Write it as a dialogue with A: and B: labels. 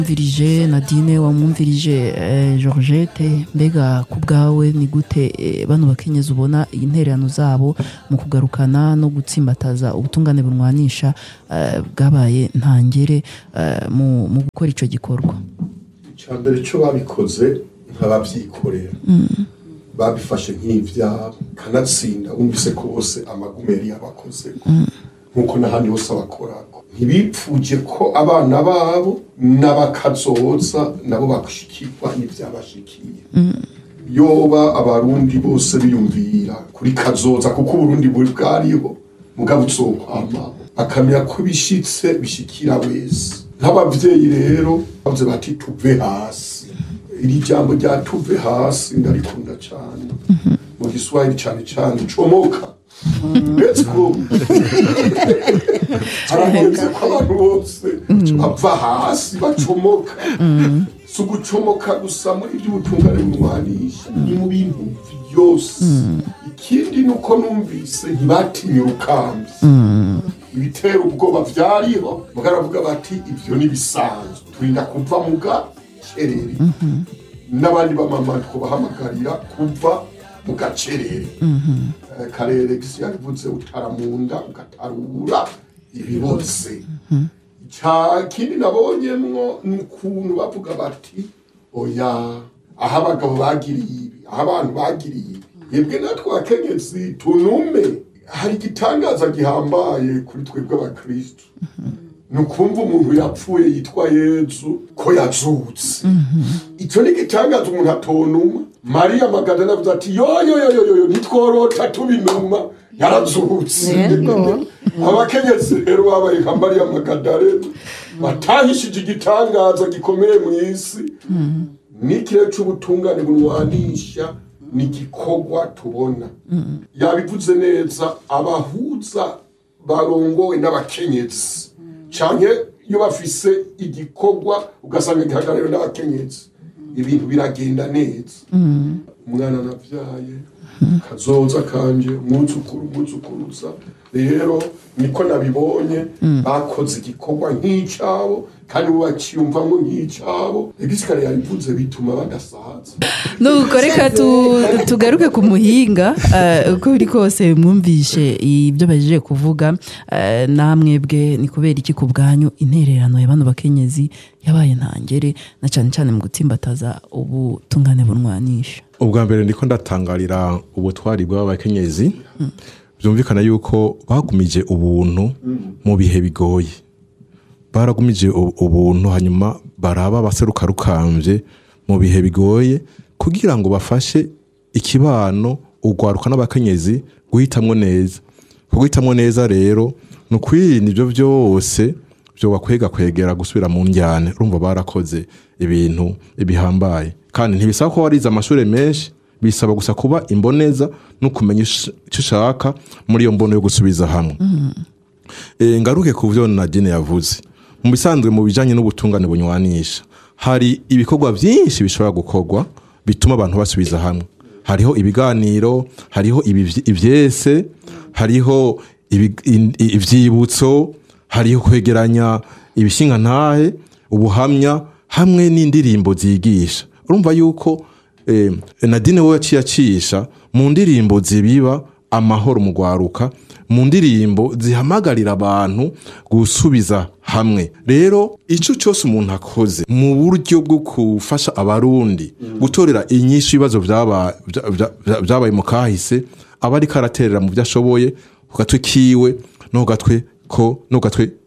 A: wamwumvirije nadine wamwumvirije eh, georgette mbega ku bwawe ni gute eh, bano bakenyezi ubona intererano zabo mu kugarukana no gutsimbataza ubutungane bunwanisha eh, bwabaye ntangere eh, mu mu gukora icyo gikorwa
B: icya mbere cyo babikoze nk'ababyikorera babifashe nk'ibyabo kanatsinda wumvise ko bose amagumeri yabakoze nk'uko n'ahandi hose abakorako ntibipfuje ko abana babo n'abakazoza nabo bashikirwa n'ibyabashikiye yoba abarundi bose biyumvira kuri kazoza kuko uburundi buri bwariho mugabo uzokwamaho akamenya ko bishitse bishikira wese nk'abavyeyi rero bavuze bati tuve hasi iri jambo rya tuve hasi ndarikunda cyane mu giswahili cyane cyane comoka let's go harageze ko abantu bose bava hasi bacomoka si ugucomoka gusa muri by'ubutungane bumwanisha ni mu bintu byose ikindi ni uko numvise ntibatinye urukambi ibitera ubwoba byariho baravuga bati ibyo ni bisanzwe turinda kuva mu gacerere n'abandi bamama twabahamagarira kuva mu gacerere Eh, karere gisi yarivuze utaramunda ugatarura ibibotse cya kindi nabonyemwo ni ukuntu bavuga bati oya aho abagabo bagiriye ibi aho abantu bagiriye ibi yebwe natwe abakenyezi tunume hari igitangaza gihambaye kuri twebwe abakristu ni ukumva umuntu yapfuye yitwa yezu ko yazutse icyo ni igitangaza umuntu atonuma mariya magadana avuze ati yoyoyoyoyo ntitworota tubinuma yarazutse
C: Yego.
B: abakenyezi rero babaye nka mariya magadalena batahishije igitangaza gikomeye mu isi n'ikirere cy'ubutungane bunwanisha ni igikorwa tubona yabivuze neza abahuza barongowe n'abakenyezi cyane iyo bafise igikorwa ugasanga gihagarariwe n'abakenyezi ibintu biragenda neza umwana nabyaye kazoza kanje umwuzukuru umwuzukuruza rero niko nabibonye bakoze igikorwa nk'icyabo kandi ubu bakiyumvamo nk'icyabo igisikare yabivuze bituma badasaza
A: nuko reka tu- tugaruke ku muhinga eh, uko biri kose mwumvishe ibyo baje kuvuga eh, namwebwe ni kubera iki ku bwanyu intererano ya bano bakenyezi yabaye ntangere na cyane cyane mu gutsimbataza ubutungane bunwanisha
D: ubwa mbere ndiko ndatangarira ubutwari bw'abakenyezi byumvikana yuko bagumije ubuntu mu bihe bigoye baragumije u- ubuntu hanyuma baraba abaseruka rukambye mu bihe bigoye kugira ngo bafashe ikibano ugwaruka n'abakenyezi guhitamwo neza guhitamwo neza rero ni ukwirinda ibyo byose byo bakwega kwegera gusubira mu njyane urumva barakoze ibintu bihambaye kandi ntibisaba ko warize amashuri menshi bisaba gusa kuba imboneza no kumenya ish- icyo ushaka muri iyo mbono yo gusubiza hamwe Eh, ngaruke ku byo nadine yavuze mu bisanzwe mu bijyanye n'ubutungane bunywanisha hari ibikorwa byinshi bishobora gukorwa bituma abantu basubiza hamwe hariho ibiganiro hariho ibivy- ivyese hariho ibi- in- i- ivyibutso hariho kwegeranya ibishingantahe ubuhamya hamwe n'indirimbo zigisha urumva yuko eh, nadine we yaciye acisha mu ndirimbo zibiba amahoro mu gwaruka mu ndirimbo zihamagarira abantu gusubiza hamwe rero icyo cyose umuntu akoze mu buryo bwo gufasha abarundi gutorera inyinshi ibibazo byaba- bya- bya- bya- byabaye mu kahise aba ariko araterera mu byo ashoboye ku gatwe kiwe no ku gatwe ko no ku gatwe